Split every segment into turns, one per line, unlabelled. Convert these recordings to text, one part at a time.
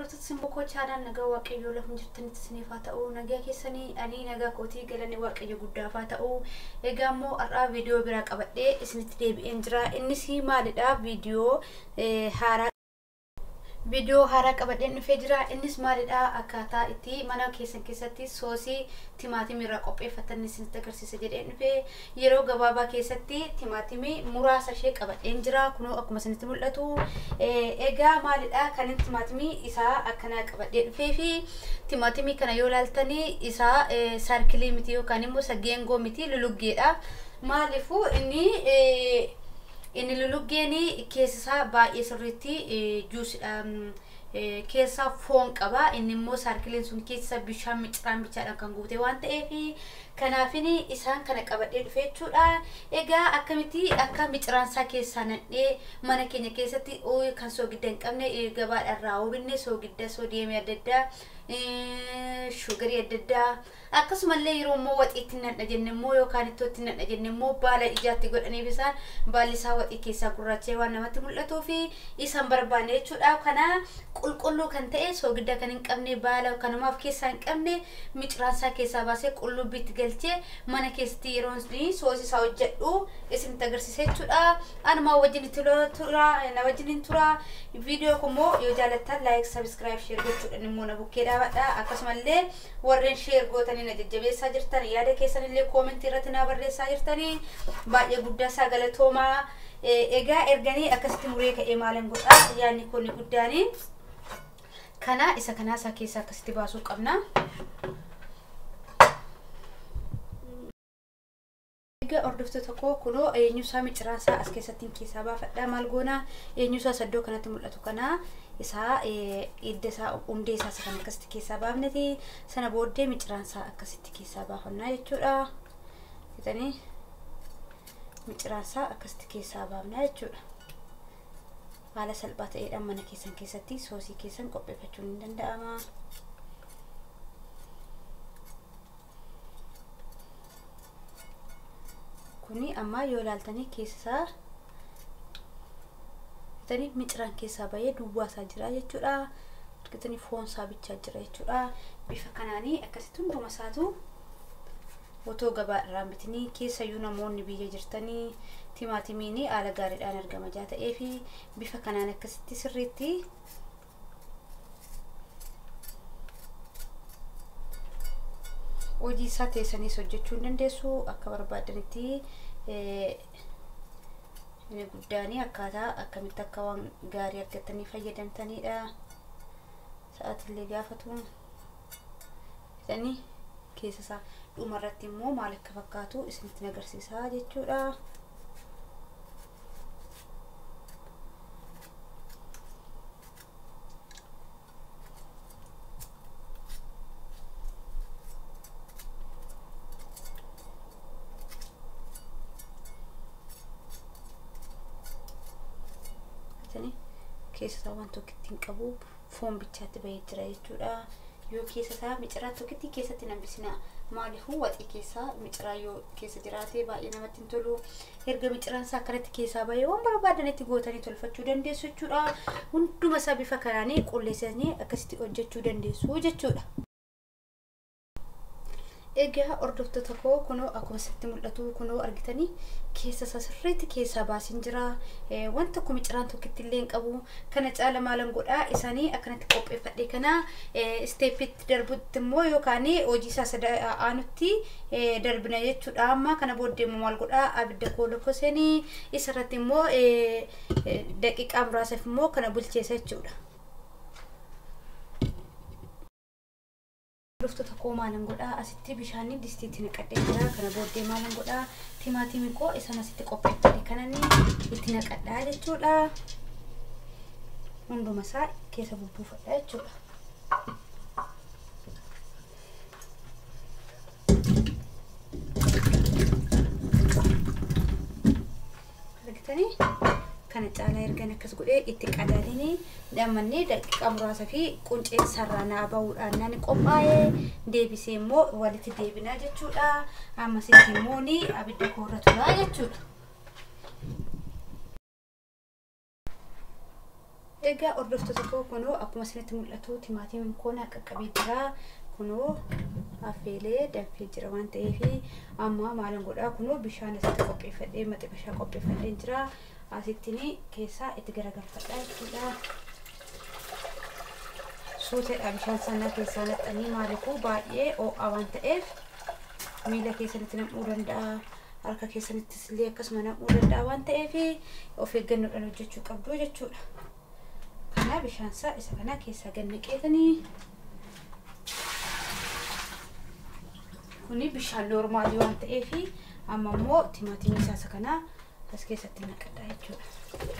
hordoftoota simboo koo chaanaan nagaa waaqayyoo lafa jirtanitti isiniif haa ta'u nagaa keessanii ani nagaa kootii galanii waaqayyo guddaaf haa ta'u egaa immoo har'aa viidiyoo biraa qabadhee isinitti deebi'een jira innis maalidha viidiyoo haaraa viidiyoo haaraa qabadheen dhufee jira innis maalidha akkaataa itti mana keessan keessatti soosii timaatimii irraa qopheeffatan isinitti agarsiisa jedheen dhufee yeroo gabaabaa keessatti timaatimii muraasa ishee qabadheen jira kunoo akkuma isinitti mul'atu egaa maalidha kan timaatimii isaa akkana qabadhee dhufee fi timaatimii kana yoo laaltanii isaa saarkilii miti yookaan immoo sageengoo miti luluggeedha maaliifuu inni inni luluggeen keessisaa baay'ee sirriitti juusidha keessaa foon qaba inni immoo saarkileen sun keessa bishaan miciraan bichaadhaan kan guute waan ta'eef kanaafin isaan kana qabadhee dhufe jechuudha egaa akkamitti akka miciraansaa keessaa nadhee mana keenya keessatti kan soogidda hin qabne gabaadharraa hubinne soogidda soodiyeemii adda addaa shugarii adda addaa akkasumallee yeroo immoo waxiitti nadha jenne immoo yookaan ittootti nadha jenne immoo baala ijaatti godhaniif isaan baalli isaa waxii keessaa gurraachee waan namatti mul'atuu fi isaan barbaanne jechuudha kana qulqulluu kan ta'e soogidda kan hin qabne baala kanumaaf keessaa hin qabne miciraansaa keessaa baasee qullubbiitti galchee mana keessatti yeroo soosii isaa hojjedhu isinitti agarsiisa jechuudha anumaa wajjin tura na wajjin tura viidiyoo kummoo yoo jaalattan laayik sabiskiraayib sheer gochuudhaan immoo na bukkee dhaabadha akkasumallee warreen sheer gootanii na jajjabeessaa jirtan yaada keessan illee koomentii irratti na barreessaa jirtanii baay'ee guddaa isaa galatoomaa egaa erganii akkasitti muree ka'ee maalan godha yaadni kun guddaanii kana isa kanaa isaa keessaa akkasitti baasuu qabna. Egaa hordoftoota koo kunoo eenyusaa miciraansaa as keessatti keessaa baafadha maal goona eenyusaa saddoo kanatti mul'atu kana isaa hidda isaa hundee isaa kan akkasitti keessaa baafneti sana booddee miciraansaa akkasitti keessaa baafannaa jechuudha. Fitanii miciraansaa akkasitti keessaa baafnaa jechuudha. Haala salphaa ta'eedhaan mana keessan keessatti soosii keessan qopheeffachuun ni danda'ama. kuni amma yoo ilaaltanii keessasaa bitanii miciraan keessaa bahee duwwaa isaa jira jechuudha argitanii foon isaa bichaa jira jechuudha bifa kanaanii akkasitti hunduma isaatu otoo gabaa irraa bitanii keessayyuu namoonni biyya jirtanii timaatimiin haala gaariidhaan argama jaa ta'ee fi bifa kanaan akkasitti sirriitti hojii isaa teessaniis hojjechuu hin dandeessu akka barbaadanitti inni guddaanii akkaataa akkamitti akka waan gaarii argatanii fayyadamtanidha sa'aatillee gaafatu bitanii keessa isaa dhumarratti immoo maal akka fakkaatu isinitti agarsiisaa jechuudha. keessa isaa waan tokkitti hin qabu foon bichaatti bahee jira jechuudha yoo keessa isaa miciraa tokkitti keessatti nambisina maaliifuu waxii keessaa miciraa yoo keessa jiraate baay'ee namatti hin tolu erga miciraan isaa akkanatti keessaa bahee waan barbaadanitti gootanii tolfachuu dandeessu jechuudha hunduma isaa bifa kanaanii qulleessanii akkasitti hojjechuu dandeessu jechuudha. Egaa hordoftoota koo kunoo akkuma sitti mul'atu kunoo argitanii keessa isaa sirriitti keessaa baasin jira wanta akkuma miciraan tokkitti illee hin qabu kana caala maalan godhaa isaanii akkanatti qopheeffadhe kana isteeppitti darbutti immoo yookaan hojii isaa aanutti darbina jechuudha amma kana booddee immoo maal godhaa abidda koo lokkosanii isarratti immoo daqiiqaa muraasaaf immoo kana bulcheessa jechuudha. Hordoftoota koo maalan godhaa asitti bishaanni distiitti naqadhee jira kana booddee maalan godhaa timaatimii koo isan asitti qopheeffate kananii itti naqadhaa jechuudha hunduma isaa keessa bubbuufadha jechuudha. argitanii kana caalaa ergan akkas godhee itti qadaadinii dhammannee daqiiqaa muraasa fi qunceen sarranaa bahuudhaan nani qophaa'ee deebisee immoo walitti deebinaa jechuudha ammasitti immoo ni abidda koorra turaa jechuudha. Egaa hordoftoota koo kunoo akkuma isinitti mul'atu timaatimiin koo qaqqabee jira. Kunoo affeelee danfee jira waan ta'eef amma maalan godhaa kunoo bishaan asitti qopheeffadhee maxi bishaan qopheeffadhee jira. Asittiin keessaa itti garagalfadhaa jechuudha. Suuteedha bishaan sanaa keessaa naqxanii maaliifuu baay'ee ho'aa waan ta'eef miila keessanitti nam'uu danda'a. Harka keessanittis illee akkasuma nam'uu danda'a waan ta'eef of eeggannoodhaan hojjechuu qabdu jechuudha. Kana bishaan isaa isa kana keessaa gad naqeetanii kuni bishaan noormaalii waan ta'eef amma immoo timaatimii isaa isa kana as keessatti naqadha jechuudha.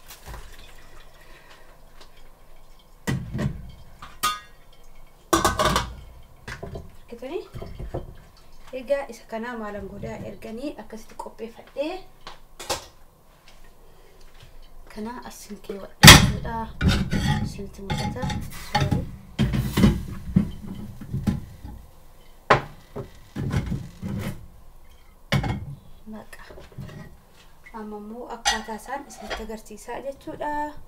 Argitanii? Egaa isa kana maalan godhaa erganii akkasitti qopheeffadhee kana asin keewwadha jechuudha. Isinitti mul'ata. Sorry. Maqa. Amma immoo akkaataa isaan isinitti agarsiisaa jechuudha.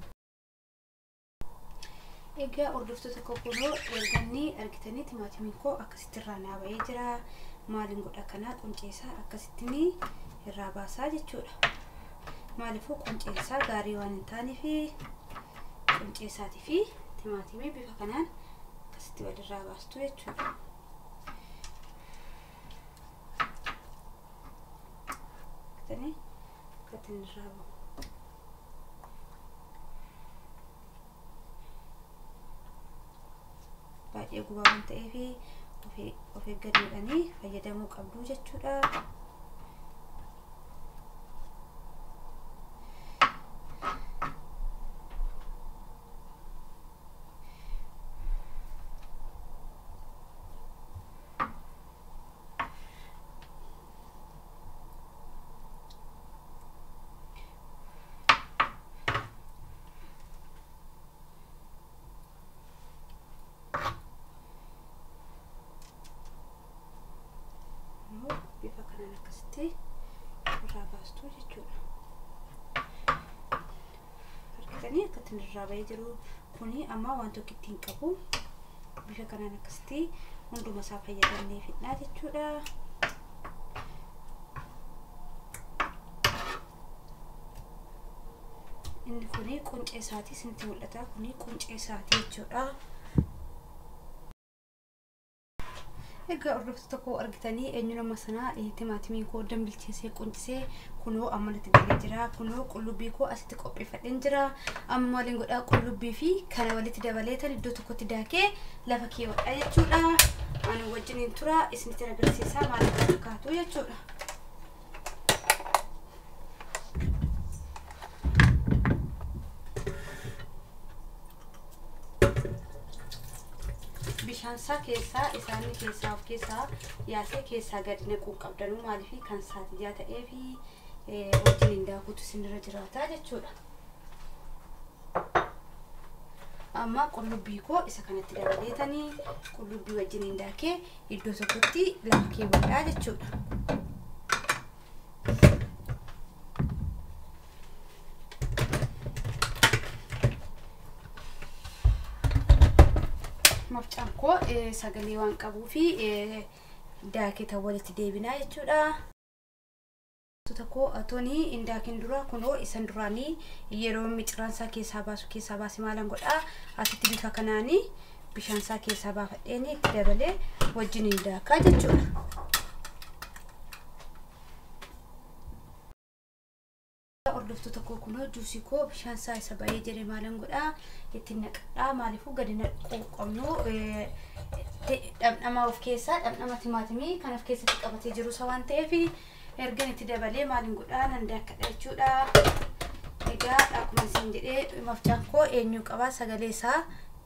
Egaa hordoftoota koo kunoo erganii argitanii timaatimiin koo akkasitti irraa naa ba'ee jira. Maaliin godha kanaa qunceessaa akkasittiin irraa baasaa jechuudha. Maaliifuu qunceessaa gaarii waan hin taaneef qunceessaatii fi timaatimii bifa kanaan akkasitti walirraa baastu jechuudha. Argitanii akka irraa bahu. baay'ee gubaa waan ta'eef of eeggannoodhaan fayyadamuu qabdu jechuudha. bifa kanaan akkasitti irraa baastuu jechuudha. Argitanii akkatti irraa bahee jiru kuni amma waan tokko ittiin qabu bifa kanaan akkasitti hunduma isaa fayyadamnee fidnaa jechuudha. Inni kuni quncee isaatii isinitti mul'ata. Kuni quncee isaatii jechuudha. Egaa hordoftoota tokko argitanii eenyu nama sanaa timaatimiin koo dambilcheessee quncisee kunoo amma natti galee jira. Kunoo qullubbii koo asitti qopheeffadheen jira. Amma maaliin godhaa qullubbii fi kana walitti dabaleetan iddoo tokkotti daakee lafa keewwadha jechuudha. Ani wajjiniin tura isinitti agarsiisaa maal akka fakkaatu jechuudha. bishaan isaa keessaa isaanii keessaa of keessaa yaasee keessaa gadi naquu qabdanuu maaliif kan saatiyyaa ta'ee fi wajjin hin daakutu isinirra jiraata jechuudha. Amma qullubbii koo isa kanatti dabaleetanii qullubbii wajjin hin daakee iddoo tokkotti lafa keewwadhaa jechuudha. mafcaan koo sagalee waan qabuu fi daaketa walitti deebinaa jechuudha. Tokko atoonii indaakin dura kunoo isan duraanii yeroo miciraan isaa keessaa baasu keessaa baase maalan godhaa asitti bifa kanaanii bishaan isaa keessaa baafadheen itti dabalee wajjin hin daakaa jechuudha. hordoftoota koo kunoo juusii koo bishaan isaa isa baay'ee jedhe maalan godhaa ittiin naqadhaa maaliifuu gadi naquu qabnu dhamdhama of keessaa dhamdhama timaatimii kan of keessatti qabatee jiru isa waan ta'eef ergan itti dabalee maaliin godhaa nan daakkadha jechuudha. Egaa akkuma isin jedhee mafcaan koo eenyu qabaa sagalee isaa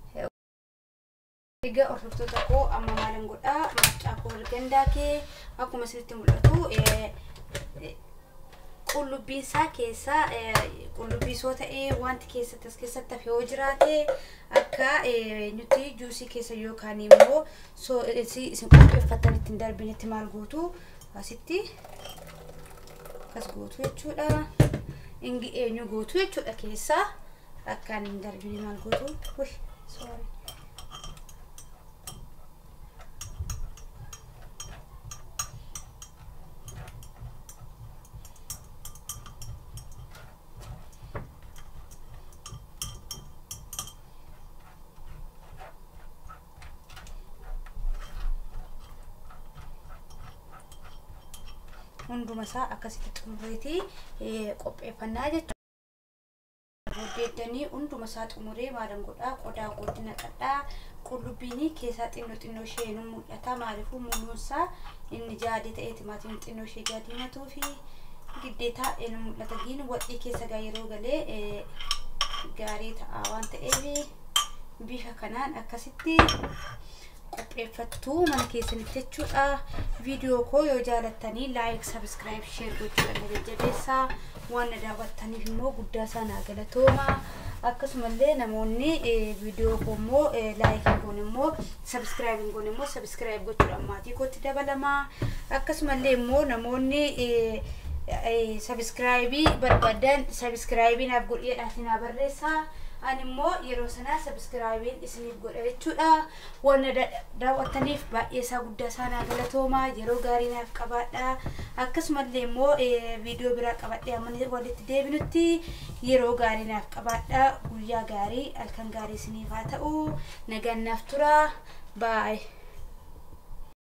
Egaa hordoftoota koo amma maalan godhaa mafcaa koo ergan daakee akkuma isinitti mul'atu qullubbii isaa keessaa qullubbii soo ta'ee wanti keessatti as keessatti hafe yoo jiraate akka nuti juusii keessa yookaan immoo soo isin qopheeffatan ittiin darbinetti maal gootu asitti akkas gootu jechuudha. Ingi eenyu gootu jechuudha keessaa akkaan hin darbine maal gootu uy sorry hunduma isaa akkasitti xumureetii qopheeffannaa jechuudha. Booddeeddanii hunduma isaa xumuree maalan godhaa qodaa kootti naqadhaa qullubbiin keessaa xinnoo xinnoo ishee nu mul'ata maaliifuu muumuunsaa inni jaadii ta'ee timaatiin xinnoo ishee jaadiimatuu fi giddeetaa nu mul'ata giin waxii keessa gaa yeroo galee gaarii ta'a waan ta'eef bifa kanaan akkasitti qopheeffattuu mana keessanitti jechuudha. Viidiyoo koo yoo jaalattanii laayik, sabskiraayib, sheer gochuudhaan na jajjabeessaa. Waan na daawwattaniif immoo guddaa isaa naa galatooma. Akkasumallee namoonni viidiyoo koo immoo laayikiin kun immoo sabskiraayibiin kun immoo sabskiraayib gochuudhaan maatii kootti dabalama. Akkasumallee immoo namoonni sabskiraayibii barbaadan sabskiraayibii naaf godheedhaaf naa barreessaa. ani immoo yeroo sanaa sabskiraayibiin isiniif godha jechuudha waan daawwattaniif baay'ee isaa guddaa isaa naa galatooma yeroo gaarii naaf qabaadha akkasumallee immoo viidiyoo biraa qabadhee amma walitti deebinutti yeroo gaarii naaf qabaadha guyyaa gaarii halkan gaarii isiniif haa ta'u nagaan naaf tura baay'ee.